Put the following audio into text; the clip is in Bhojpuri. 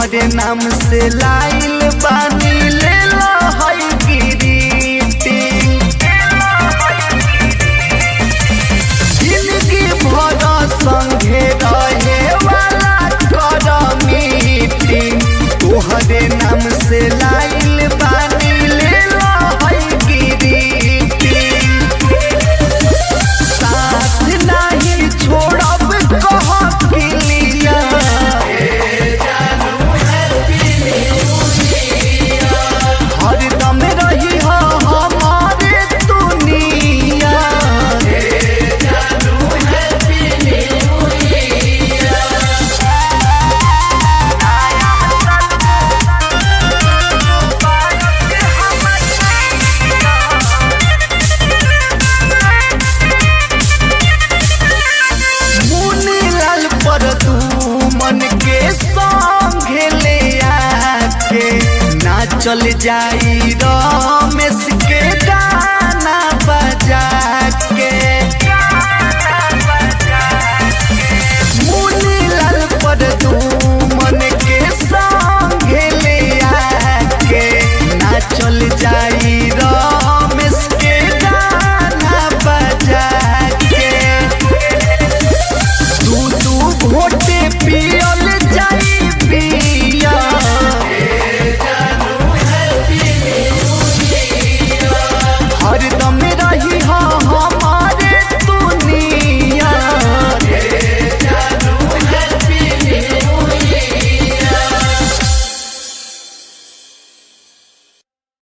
तोहरे नाम से लाइल बानी ले लो हई ग्रीटिंग जिंदगी भर संगे रहे वाला कर मीटिंग तोहरे नाम से लाइल बानी ले लो हई ग्रीटिंग साथ नहीं छोड़ब कह किलिया हरदम रही हो हमारे दुनिया मुनी लाल पर तू मन के संग ले आके ना चल जाई र